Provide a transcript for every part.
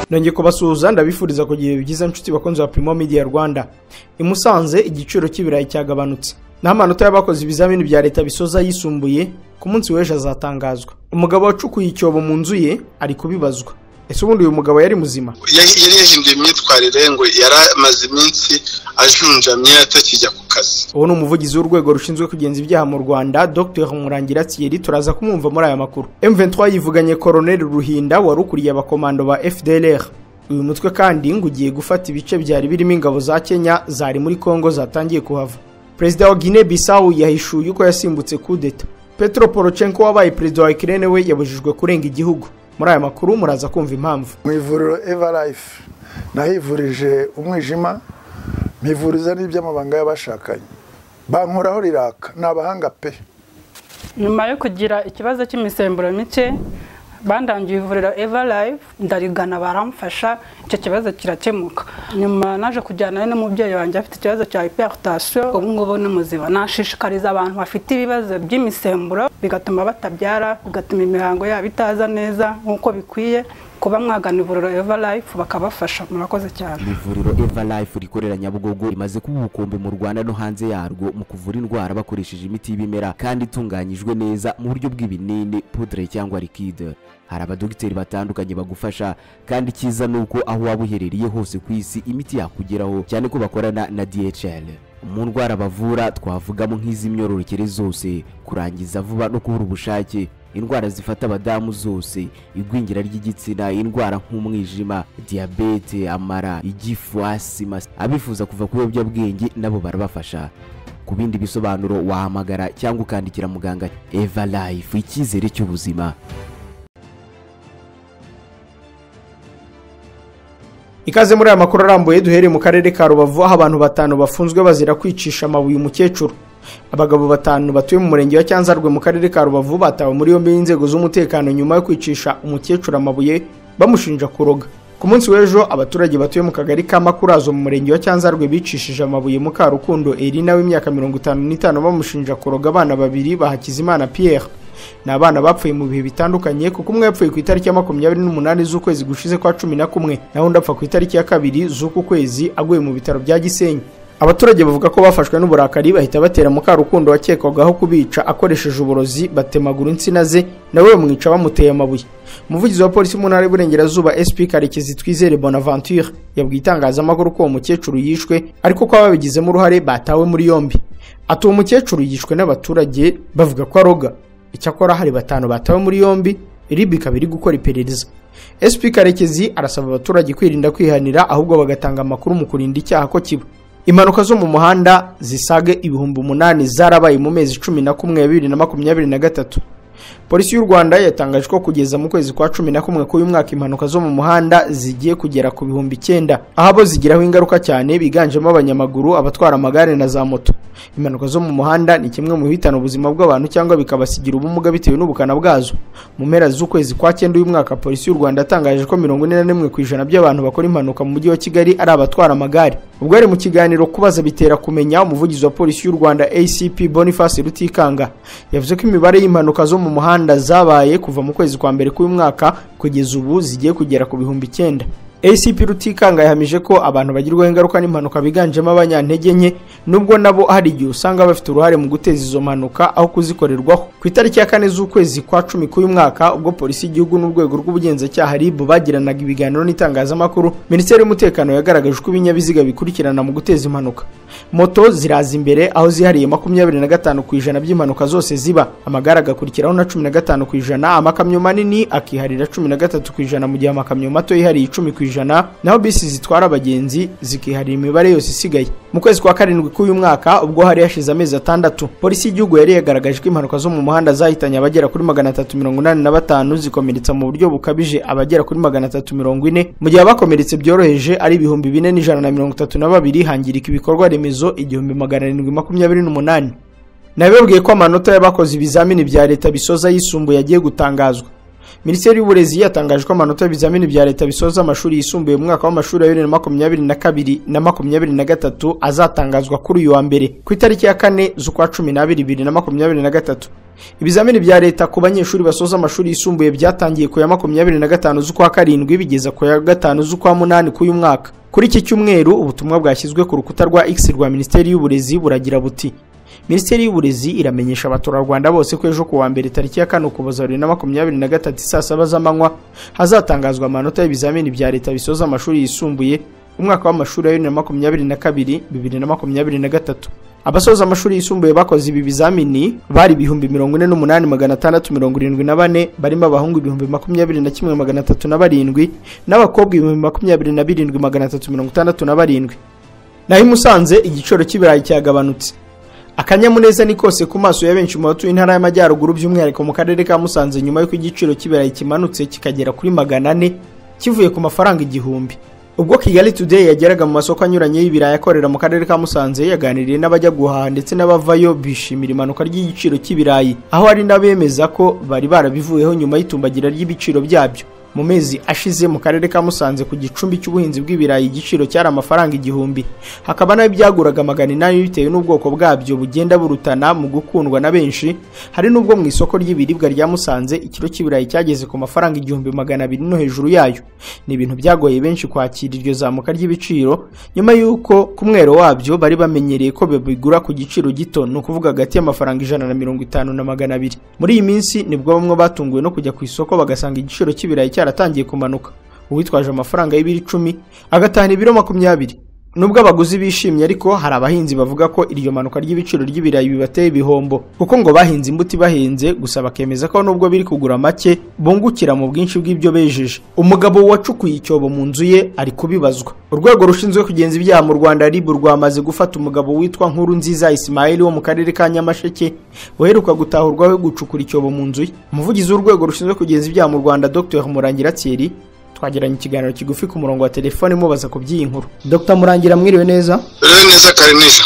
nongeye kubasuhuza ndabifuriza kugira ibihe byiza nshuti bakunzi ba Primo Media Rwanda i Musanze igiciro cy'ibirayi cyagabanutse naho amanota y'abakoze ibizamini bya leta bisoza yisumbuye ku munsi w'ejo azatangazwa umugabo wacukuye icyobo mu nzu ye ari kubibazwa ese ubundi uyu mugabo yari muzima yari yahinduye imyitwarire ngo yari amaze iminsi ajunjamye atakijya ku kazi uwo ni umuvugizi w'urwego rushinzwe kugenza ibyaha mu rwanda dr murangira thierry turaza kumwumva muri aya makuru m23 yivuganye koroneli ruhinda wari ukuriye abakomando ba fdlr uyu mutwe kandi ngo ugiye gufata ibice byari birimo ingabo za kenya zari muri kongo zatangiye kuhava perezida wa guinea bissau yahishuye uko yasimbutse kudeta petro porochenko wabaye perezida wa ukraine we yabujijwe kurenga igihugu muri aya makuru muraza kumva impamvu mu ivuriro evarayifu nahivurije umwijima mpivuriza n'iby'amabanga y'abashakanye bankoraho riraka ni abahanga pe nyuma yo kugira ikibazo cy'imisemburo mike bandangiye ivuriro evarayifu ndarigana baramfasha icyo kibazo kirakemuka nyuma naje kujyanayo n'umubyeyi wanjye afite ikibazo cya hiperutasiyo ubu ngubu ni muzima nashishikariza abantu bafite ibibazo by'imisemburo bigatuma batabyara bigatuma imihango yabo itaza neza nk'uko bikwiye kuba mwagana ivuriro eva life bakabafasha murakoze cyane ivuriro eva life rikorera nyabugogo rimaze kuba ubukombe mu rwanda no hanze yarwo mu kuvura indwara bakoresheje imiti y'ibimera kandi itunganyijwe neza mu buryo bw'ibinini pudre cyangwa likide hari abadogiteri batandukanye bagufasha kandi cyiza ni uko aho waba uherereye hose ku isi imiti yakugeraho cyane ko bakorana na dhl mu ndwara bavura twavugamo nk'iz'imyororokere zose kurangiza vuba no kubura ubushake indwara zifata abadamu zose igwingira ry'igitsina indwara nk'umwijima diyabete amara igifu asima abifuza kuva ku biyobyabwenge nabo barabafasha ku bindi bisobanuro wahamagara cyangwa ukandikira muganga eva life icyizere cy'ubuzima ikaze muri aya makuru arambuye duhereye mu karere ka rubavu aho abantu batanu bafunzwe bazira kwicisha amabuye umukecuru abagabo batanu batuye mu murenge wa cyanzarwe mu karere ka rubavu batawe muri yombi n'inzego z'umutekano nyuma yo kwicisha umukecuru amabuye bamushinja kuroga ku munsi w'ejo abaturage batuye mu kagari ka makurazo mu murenge wa cyanzarwe bicishije amabuye mukarukundo erina w'imyaka mirongo itanu n'itanu bamushinja kuroga abana babiri bahakizimana pierre ni abana bapfuye mu bihe bitandukanye kuko umwe yapfuye ku itariki ya makumyabiri n'umunani z'ukwezi gushize kwa cumi na kumwe naho undi apfa ku itariki ya kabiri z'uku kwezi aguye mu bitaro bya gisenyi abaturage bavuga ko bafashwe n'uburakari bahita batera mukarukundo wakekwagaho kubica akoresheje uburozi batemagura insina ze nawe bamwica bamuteye amabuye umuvugizi wa polisi mu ntara y'uburengerazuba sp karekezi twizere bonaventure yabwiye itangazamakuru ko uwo mukecuru yishwe ariko ko ababigizemo uruhare batawe muri yombi ati uwo mukecuru yishwe n'abaturage bavuga ko aroga icyakora hari batanu batawe muri yombi ribi ikaba iri gukora iperereza sp karekezi arasaba abaturage kwirinda kwihanira ahubwo bagatanga amakuru mu kurinda icyaha ko kiba impanuka zo mu muhanda zisaga ibihumbi umunani zarabaye mu mezi cumi na kumwe bibiri na makumyabiri na gatatu polisi y'u rwanda yatangaje ko kugeza mu kwezi kwa cumi na kumwe k'uyu mwaka impanuka zo mu muhanda zigiye kugera ku bihumbi icyenda aho abo zigiraho ingaruka cyane biganjemo abanyamaguru abatwara amagare na za moto impanuka zo mu muhanda ni kimwe mu bihitana ubuzima bw'abantu cyangwa bikabasigira ubumuga bitewe n'ubukana bwazo mu mpera z'ukwezi kwa cyenda uyu mwaka polisi y'u rwanda yatangaje ko mirongo ine na rimwe ku ijana by'abantu bakora impanuka mu mujyi wa kigali ari abatwara amagare ubwo yari mu kiganiro kubaza bitera kumenya umuvugizi wa polisi y'u rwanda acp boniface rutikanga yavuze ko imibare y'impanuka zo mu muhanda zabaye kuva mu kwezi kwa mbere k'uyu mwaka kugeza ubu zigiye kugera ku bihumbi icyenda acp rutikanga yahamije ko abantu bagirwaho ingaruka n'impanuka biganjemo abanyantege nke nubwo nabo hari igihe usanga bafite uruhare mu guteza izo mpanuka aho kuzikorerwaho ku itariki ya kane z'ukwezi kwa cumi k'uyu mwaka ubwo polisi y'igihugu n'urwego rw'ubugenzacyaha rib bagiranaga ibiganiro n'itangazamakuru minisiteri y'umutekano yagaragaje uko ibinyabiziga bikurikirana mu guteza impanuka moto ziraza imbere aho zihariye makumyabiri na gatanu ku ijana by'impanuka zose ziba amagare agakurikiraho na cumi na gatanu ku ijana amakamyo manini akiharira cumi na gatatu ku ijana mu gihe amakamyo mato yihariye icumi ku ijana naho bisi zitwara abagenzi zikiharira imibare yose isigaye mu kwezi kwa karindwi k'uyu mwaka ubwo hari hashize amezi atandatu polisi y'igihugu yari yagaragaje ko impanuka zo mu muhanda zahitanye abagera kuri magana atatu mirongo inani na batanu zikomeretsa mu buryo bukabije abagera kuri magana atatu mirongo ine mu gihe abakomeretse byoroheje ari ibihumbi bine n'ijana na mirongo itatu na babiri hangirika ibikorwa remezo remezo igihumbi magana arindwi makumyabiri n'umunani nabibabwiye ko amanota y'abakoze ibizamini bya leta bisoza yisumbuye agiye gutangazwa minisiteri y'uburezi yatangaje ko amanota y'ibizamini bya leta bisoza amashuri yisumbuye mu mwaka w'amashuri wa bibiri na makumyabiri na kabiri na makumyabiri na gatatu azatangazwa kuri uyu wa mbere ku itariki ya kane z'ukwa cumi n'abiri bibiri na makumyabiri na gatatu ibizamini bya leta ku banyeshuri basoza amashuri yisumbuye byatangiye ku ya makumyabiri na gatanu z'ukwa karindwi bigeza ku ya gatanu z'ukwa munani k'uyu mwaka kuri iki cyumweru ubutumwa bwashyizwe ku rukuta rwa x rwa minisiteri y'uburezi buragira buti minisiteri y'uburezi iramenyesha abaturarwanda bose ko ejo ku wa mbere tariki ya kane ukuboza bibiri na makumyabiri na gatatu saa saba z'amanywa hazatangazwa amanota y'ibizamini bya leta bisoza amashuri yisumbuye umwaka w'amashuri wa bibiri na makumyabiri na kabiri bibiri na makumyabiri na gatatu abasoza amashuri yisumbuye bakoze ibi bizamini bari ibihumbi mirongo ine n'umunani magana atandatu mirongo irindwi na bane barimo abahungu ibihumbi makumyabiri na kimwe magana atatu na barindwi n'abakobwa ibihumbi makumyabiri na birindwi magana atatu mirongo itandatu na barindwi naho i musanze igiciro cy'ibirayi cyagabanutse akanyamuneza ni kose ku maso ya benshi mu batuye intara y'amajyaruguru by'umwihariko mu karere ka musanze nyuma y'uko igiciro cy'ibirayi kimanutse kikagera kuri magana ane kivuye ku mafaranga igihumbi ubwo kigali today yageraga mu masoko anyuranye y'ibirayi akorera mu karere ka musanze yaganiriye n'abajya guhaha ndetse n'abavayo bishimira imanuka ry'igiciro cy'ibirayi aho hari n'abemeza ko bari barabivuyeho nyuma y'itumbagira ry'ibiciro byabyo mu mezi ashize mu karere ka musanze ku gicumbi cy'ubuhinzi bw'ibirayi igiciro cyari amafaranga igihumbi hakaba nayo byaguraga magana inani bitewe n'ubwoko bwabyo bugenda burutana mu gukundwa na benshi hari n'ubwo mu isoko ry'ibiribwa rya musanze ikiro cy'ibirayi cyageze ku mafaranga igihumbi magana abiri no hejuru yayo ni ibintu byagoye benshi kwakira iryo zamuka ry'ibiciro nyuma y'uko ku mwero wabyo bari bamenyereye ko babigura ku giciro gito ni ukuvuga hagati y'amafaranga ijana na mirongo itanu na magana abiri muri iyi minsi nibwo bamwe batunguwe no kujya ku isoko bagasanga igiciro cy'ibirayi cyaratangiye kumanuka uwitwaje amafaranga y'ibiro icumi agatahana ibiro makumyabiri nubwo abaguzi bishimye ariko hari abahinzi bavuga ko iryo manuka ry'ibiciro ry'ibirayi bibateye ibihombo kuko ngo bahinze imbuto ibahenze gusa bakemeza ko nubwo biri kugura make bungukira mu bwinshi bw'ibyo bejeje umugabo wacukuye icyobo mu nzu ye ari kubibazwa urwego rushinzwe kugenza ibyaha mu rwanda rib rwamaze gufata umugabo witwa nkuru nziza isimayeli wo mu karere ka nyamasheke uheruka gutahurwaho gucukura icyobo mu nzu ye umuvugizi w'urwego rushinzwe kugenza ibyaha mu rwanda dr murangira thierry twagiranye ikiganiro kigufi ku murongo wa telefone mubaza ku by'iyi nkuru dr murangira mwiriwe neza rero neza kare neza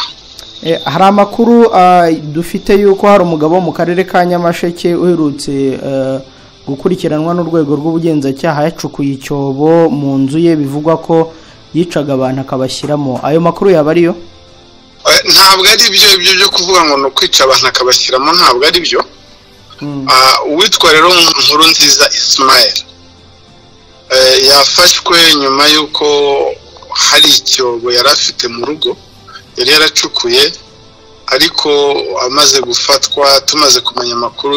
Eh, hari amakuru ah, dufite yuko hari umugabo wo mu karere ka nyamasheke uherutse eh, gukurikiranwa n'urwego rw'ubugenzacyaha yacukuye icyobo mu nzu ye bivugwa ko yicaga abantu akabashyiramo ayo makuru yaba ariyo Eh, ntabwo ari byo ibyo byo kuvuga ngo ni ukwica abantu akabashyiramo ntabwo ari byo Mm. Ah, uwitwa rero nkuru nziza isimayeli yafashwe nyuma y'uko hari icyobo yari afite mu rugo yari yaracukuye ariko amaze gufatwa tumaze kumenya amakuru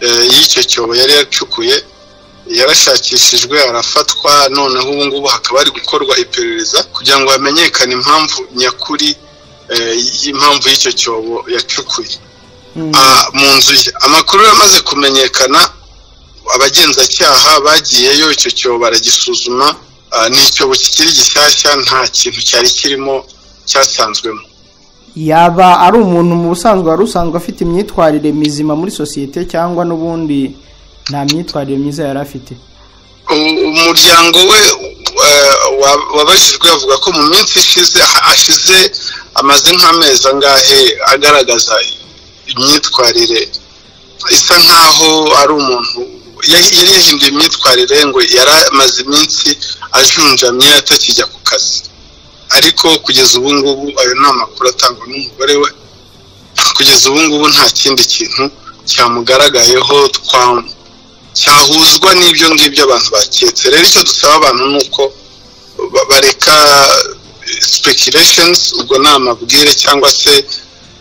eh, y'icyo cyobo yari yacukuye yarashakishijwe arafatwa noneho ubu ngubu hakaba hari gukorwa iperereza kugira ngo hamenyekane impamvu nyakuri eh, y'impamvu y'icyo cyobo yacukuye Mm. Ah, mu nzu ye amakuru yamaze kumenyekana abagenzacyaha bagiyeyo icyo cyobo baragisuzuma ah, ni icyobo kikiri gishyashya nta kintu cyari kirimo cyasanzwemo yaba ari umuntu mu busanzwe wari usanzwe afite imyitwarire mizima muri sosiyete cyangwa n'ubundi nta myitwarire myiza yari afite U- umuryango we eh, wa- wabajijwe avuga ko mu minsi ishize ah- ashize amaze nk'amezi angahe agaragaza imyitwarire isa nkaho ari umuntu yari yari yahinduye imyitwarire ngo yari amaze iminsi ajunjamye atakijya ku kazi ariko kugeza ubu ngubu ayo ni amakuru atangwa n'umugore we kugeza ubu ngubu nta kindi kintu cyamugaragayeho twamu cyahuzwa n'ibyo ngibyo abantu baketse rero icyo dusaba abantu ni uko ba- bareka spekireshensi ubwo ni amabwire cyangwa se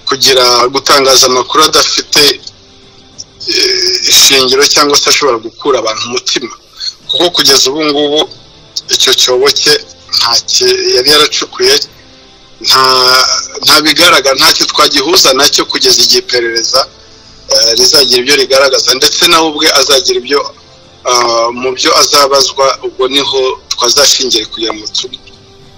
kugira gutangaza amakuru adafite eh, ishingiro cyangwa se ashobora gukura abantu umutima kuko kugeza ubu ngubu icyo cyobo cye nta ki- yari yaracukuye nta nta bigaragara ntacyo twagihuza nacyo kugeza igihe iperereza eh, rizagira ibyo rigaragaza ndetse nawe ubwe azagira ibyo ah, mu byo azabazwa ubwo niho twazashingiye kugira ngo tu-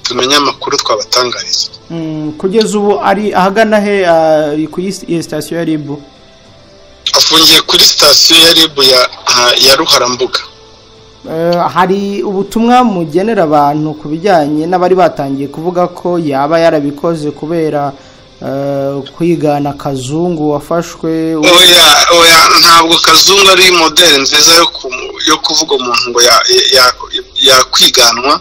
tumenye amakuru twabatangariza Mm, kugeza ubu ari ahagana he ah, ku isi- iyi sitasiyo ya ribu afungiye kuri sitasiyo ya rib ya, ah, ya ruharambuga Eh, hari ubutumwa mugenera abantu ku bijyanye n'abari batangiye kuvuga ko yaba yarabikoze kubera eh, kwigana akazungu wafashwe oya oya ntabwo kazungu ari modeli nziza yo kumu- yo kuvuga umuntu ngo ya- ya- yakwiganwa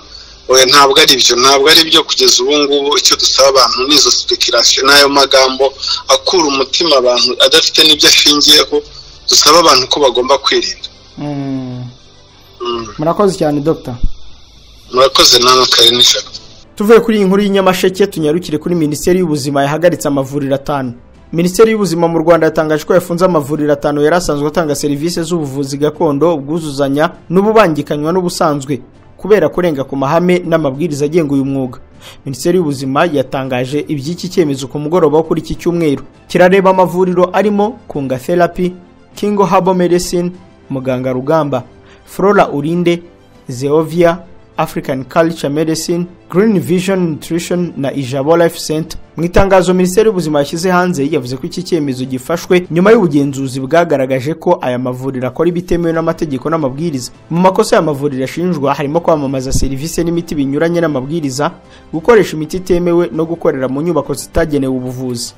oya ntabwo ari byo ntabwo ari byo kugeza ubu ngubu icyo dusaba abantu ni izo speculation n'ayo magambo akura umutima abantu adafite n'ibyo ashingiyeho dusaba abantu ko bagomba kwirinda Mm. Mm. murakoze cyane dogita murakoze namwe kare nijoro tuvuye kuri iyi nkuru y'inyamasheke tunyarukire kuri minisiteri y'ubuzima yahagaritse amavuriro atanu minisiteri y'ubuzima mu rwanda yatangaje ko yafunze amavuriro atanu yari asanzwe atanga serivisi z'ubuvuzi gakondo ubwuzuzanya n'ububangikanywa n'ubusanzwe kubera kurenga ku mahame n'amabwiriza agenga uyu mwuga minisiteri y'ubuzima yatangaje iby'iki cyemezo ku mugoroba wo kuri iki cyumweru kirareba amavuriro arimo kunga therapy kingo habo medicine muganga rugamba flora urinde zeovia african culture medicine green vision nutrition na ijabo life center mu itangazo minisiteri y'ubuzima yashyize hanze yavuze ko iki cyemezo gifashwe nyuma y'ubugenzuzi bwagaragaje ko aya mavuriro akora ibitemewe n'amategeko n'amabwiriza mu makosa aya mavuriro ashinjwa harimo kwamamaza serivisi n'imiti binyuranye n'amabwiriza gukoresha imiti itemewe no gukorera mu nyubako zitagenewe ubuvuzi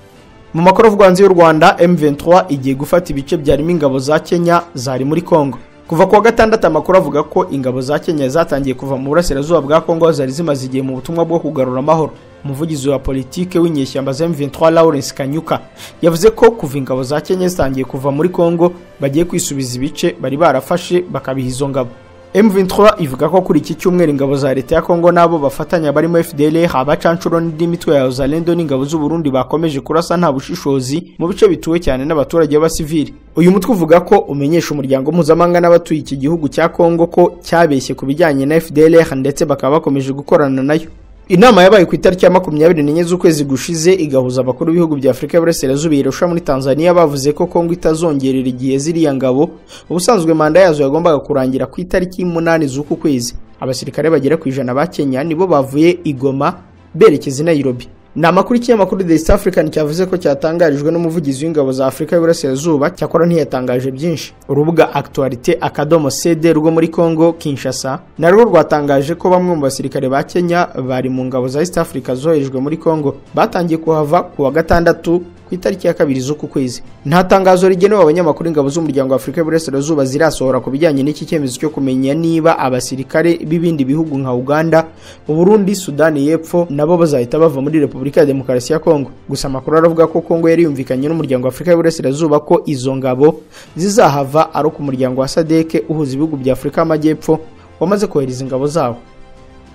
mu makuru avugwa hanze y'u rwanda m23 igiye gufata ibice byarimo ingabo za kenya zari muri congo kuva kuwa gatandatu amakuru avuga ko ingabo za kenya zatangiye kuva mu burasirazuba bwa congo zari zimaze igihe mu butumwa bwo kugarura amahoro umuvugizi wa politike w'inyeshyamba za m23 lawrence kanyuka yavuze ko kuva ingabo za kenya zitangiye kuva muri congo bagiye kwisubiza ibice bari barafashe bakabiha izo ngabo M23 ivuga ko kuri iki cyumweru ingabo za leta ya Kongo nabo bafatanya barimo FDLR abacanshuro n'indi mitwe ya Zalendo n'ingabo z'u Burundi bakomeje kurasa nta bushishozi mu bice bituwe cyane n'abaturage b'abasivili uyu mutwe uvuga ko umenyesha umuryango mpuzamahanga n'abatuye iki gihugu cya Kongo ko cyabeshye ku bijyanye na FDLR ndetse bakaba bakomeje gukorana nayo inama yabaye ku itariki ya makumyabiri n'enye z'ukwezi gushize igahuza abakuru b'ibihugu bya afurika y'uburasirazuba irusha muri tanzania bavuze ko kongo itazongerera igihe ziriya ngabo ubusanzwe manda yazo yagombaga kurangira ku itariki y'umunani z'uku kwezi abasirikare bagera ku ijana ba kenya nibo bavuye igoma berekeza i nairobi ni amakuru ikinyamakuru the east african cyavuze ko cyatangarijwe n'umuvugizi w'ingabo za afurika y'uburasirazuba cyakora ntiyatangaje byinshi urubuga actualite akadomo cd rwo muri congo kinshasa narwo rwatangaje ko bamwe mu basirikare ba kenya bari mu ngabo za east africa zoherejwe muri congo batangiye kuhava ku wa gatandatu ku itariki ya kabiri z'uku kwezi nta tangazo rigenewe abanyamakuru ingabo z'umuryango wa afurika y'uburasirazuba zirasohora ku bijyanye n'iki cyemezo cyo kumenya niba abasirikare b'ibindi bihugu nka uganda uburundi sudani y'epfo nabo bazahita bava muri repubulika ya demokarasi ya kongo gusa amakuru aravuga ko kongo yari yumvikanye n'umuryango wa afurika y'uburasirazuba ko izo ngabo zizahava ari uko umuryango wa sadeke uhuza ibihugu bya afurika y'amajyepfo wamaze kohereza ingabo zawo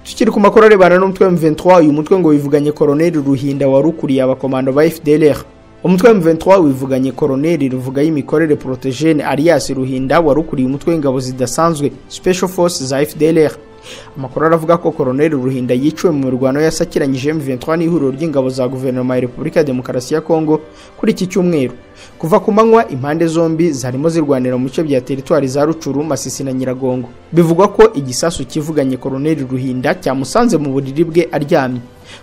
tukiri ku makuru arebana n'umutwe wa M23 uyu mutwe ngo wivuganye koroneli Ruhinda wari ukuriye abakomando ba FDLR umutwe wa M23 wivuganye koroneli ruvuga y'imikorere Protogene Alias Ruhinda wari ukuriye umutwe w'ingabo zidasanzwe Special Force za FDLR amakuru aravuga ko koroneli Ruhinda yiciwe mu mirwano yasakiranyije M23 n'ihuriro ry'ingabo za guverinoma ya Repubulika ya Demokarasi ya Kongo kuri iki cyumweru kuva ku manywa impande zombi zarimo zirwanira mu bice bya teritwari za Rucuru Masisi na Nyiragongo bivugwa ko igisasu kivuganye koroneli Ruhinda cyamusanze mu buriri bwe aryamye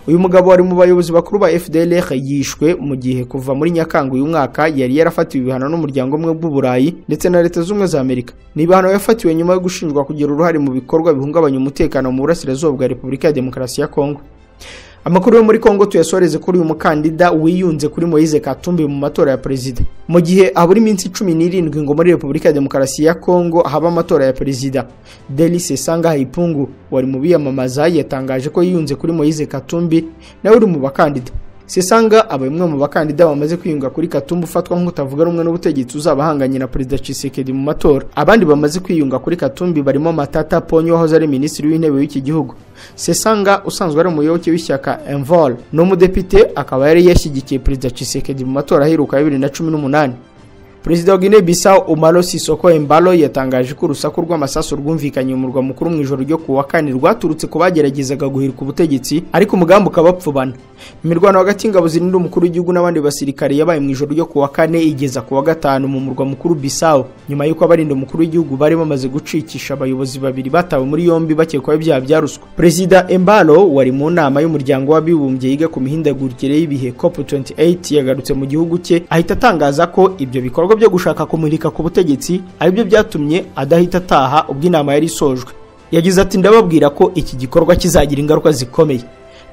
uyu mugabo wari mu bayobozi bakuru ba FDLR yishwe mu gihe kuva muri Nyakanga uyu mwaka yari yarafatiwe ibihano n'umuryango umwe w'u Burayi ndetse na Leta Zunze Ubumwe za Amerika ni ibihano yafatiwe nyuma yo gushinjwa kugira uruhare mu bikorwa bihungabanya umutekano mu burasirazuba bwa Repubulika ya Demokarasi ya Kongo amakuru yo muri kongo tuyasoreze kuri uyu mukandida wiyunze kuri moise katumbi mu matora ya perezida mu gihe habura iminsi cumi n'irindwi ngo muri repubulika ya demokarasi ya kongo haba amatora ya perezida delise sanga hayipungu wari mu biyamamaza yatangaje ko yiyunze kuri moise katumbi nawe uri mu bakandida sesanga aba umwe mu bakandida bamaze kwiyunga kuri katumbi ufatwa nk'utavuga rumwe n'ubutegetsi uzabahanganye na perezida cisekedi mu matora abandi bamaze kwiyunga kuri katumbi barimo matata ponyo wahoze ari minisitiri w'intebe w'iki gihugu sesanga usanzwe ari umuyoboke w'ishyaka envol ni umudepite akaba yari yashyigikiye perezida cisekedi mu matora aheruka ya bibiri na cumi n'umunani perezida wa guinea bissau umaro sisoko embalo yatangaje ko urusaku rw'amasasu rwumvikanye mu murwa mukuru mu ijoro ryo kuwa kane rwaturutse ku bageragezaga guhirika ubutegetsi ariko umugambi ukabapfubana imirwano hagati y'ingabo zirinda umukuru w'igihugu n'abandi basirikare yabaye mu ijoro ryo kuwa kane igeza kuwa gatanu mu murwa mukuru bissau nyuma y'uko abarinda umukuru w'igihugu bari bamaze gucikisha abayobozi babiri batawe muri yombi bakekwaho ibyaha bya ruswa perezida embalo wari mu nama y'umuryango w'abibumbye yiga ku mihindagurikire y'ibihe cop 28 yagarutse mu gihugu cye ahita atangaza ko ibyo bikorwa byo gushaka kumurika ku butegetsi aribyo byatumye adahita ataha ubwo inama yari isojwe yagize ati ndababwira ko iki gikorwa kizagira ingaruka zikomeye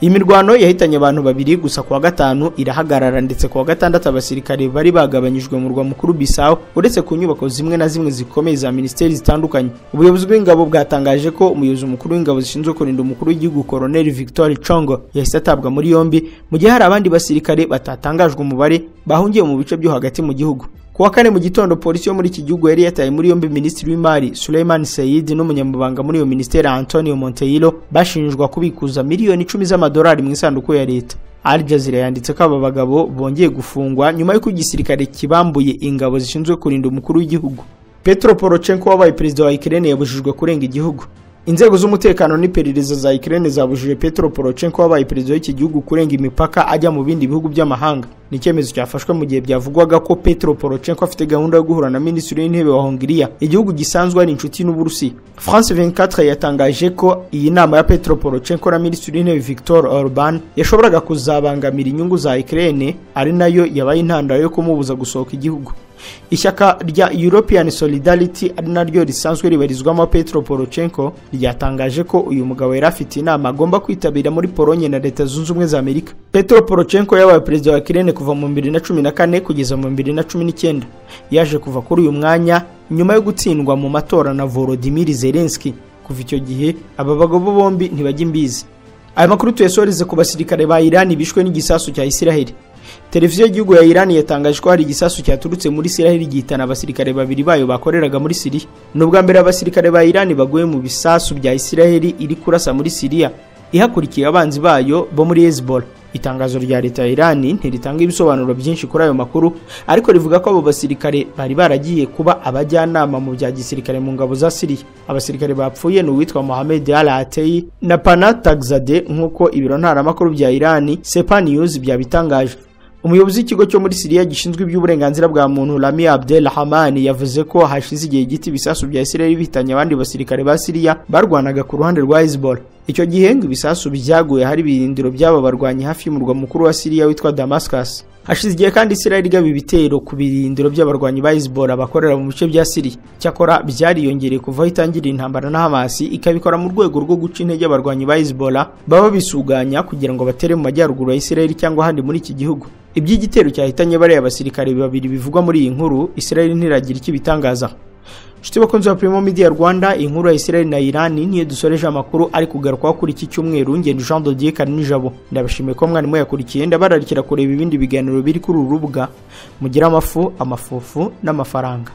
iyi mirwano yahitanye abantu babiri gusa kuwa gatanu irahagarara ndetse kuwa gatandatu abasirikare bari bagabanyijwe mu murwa mukuru bisaho uretse ku nyubako zimwe na zimwe zikomeye za minisiteri zitandukanye ubuyobozi bw'ingabo bwatangaje ko umuyobozi mukuru w'ingabo zishinzwe kurinda umukuru w'igihugu koroneli victoire congo yahise atabwa muri yombi mu gihe hari abandi basirikare batatangajwe umubare bahungiye mu bice byo hagati mu gihugu kuwa kane mu gitondo polisi yo muri iki gihugu yari yataye muri yombi minisitiri w'imari Suleiman Said n'umunyamabanga muri iyo minisiteri Antonio Monteiro bashinjwa kubikuza miliyoni icumi z'amadolari mu isanduku ya leta Al Jazeera yanditse ko aba bagabo bongeye gufungwa nyuma y'uko igisirikare kibambuye ingabo zishinzwe kurinda umukuru w'igihugu Petro Poroshenko wabaye perezida wa Ukraine yabujijwe kurenga igihugu inzego z'umutekano n'iperereza za Ukraine zabujije Petro Poroshenko wabaye perezida w'iki gihugu kurenga imipaka ajya mu bindi bihugu by'amahanga ni icyemezo cyafashwe mu gihe byavugwaga ko Petro Poroshenko afite gahunda yo guhura na minisitiri w'intebe wa Hongiriya igihugu gisanzwe ari inshuti n'Uburusiya France 24 yatangaje ko iyi nama ya Petro Poroshenko na minisitiri w'intebe Viktor Orban yashoboraga kuzabangamira inyungu za Ukraine ari nayo yabaye intandaro yo kumubuza gusohoka igihugu ishyaka rya european solidarity ari naryo risanzwe ribarizwamo petro poroshenko ryatangaje ko uyu mugabo yari afite inama agomba kwitabira muri polonye na leta zunze ubumwe za amerika petro poroshenko yabaye perezida wa kirene kuva mu 2014 kugeza mu 2019 yaje kuva kuri uyu mwanya nyuma yo gutsindwa mu matora na volodimir zelenski kuva icyo gihe aba bagabo bombi ntibajya imbizi aya makuru tuyasoreze ku basirikare ba irani bishwe n'igisasu cya isiraheli televiziyo y'igihugu ya irani yatangaje ko hari igisasu cyaturutse muri isiraheli gihitana abasirikare babiri bayo bakoreraga muri siriya ni ubwa mbere abasirikare ba irani baguye mu bisasu bya isiraheli iri kurasa muri siriya ihakurikiye abanzi bayo bo muri hezbollah itangazo rya leta ya irani ntiritanga ibisobanuro byinshi kuri ayo makuru ariko rivuga ko abo basirikare bari baragiye kuba abajyanama mu bya gisirikare mu ngabo za siriya abasirikare bapfuye ni uwitwa mohamed al atei na pana tagzade nk'uko ibiro ntaramakuru bya irani sepa news byabitangaje umuyobozi w'ikigo cyo muri siriya gishinzwe iby'uburenganzira bwa muntu rami abdel hamani yavuze ko hashize igihe gito ibisasu bya isiraheli bihitanye abandi basirikare ba siriya barwanaga ku ruhande rwa hezbollah icyo gihe ngo ibisasu byaguye hari ibirindiro by'aba barwanyi hafi y'umurwa mukuru wa siriya witwa damascus hashize igihe kandi isiraheli igaba ibitero ku birindiro by'abarwanyi ba hezbollah bakorera mu bice bya siriya cyakora byariyongereye kuva aho itangirira intambara na hamasi ikabikora mu rwego rwo guca intege abarwanyi ba hezbollah baba bisuganya kugira ngo batere mu majyaruguru ya isiraheli cyangwa ahandi muri iki gihugu iby'igitero cyahitanye bariya basirikare babiri bivugwa muri iyi nkuru Israel ntiragira icyo ibitangaza nshuti bakunzi ba Primo Media Rwanda inkuru ya Israel na Iran niyo dusoreje amakuru ari kugarukwaho kuri iki cyumweru ngendo Jean de Dieu Karinijabo ndabashimiye ko mwarimu yakurikiye ndabararikira kureba ibindi biganiro biri kuri uru rubuga mugira amafu amafufu n'amafaranga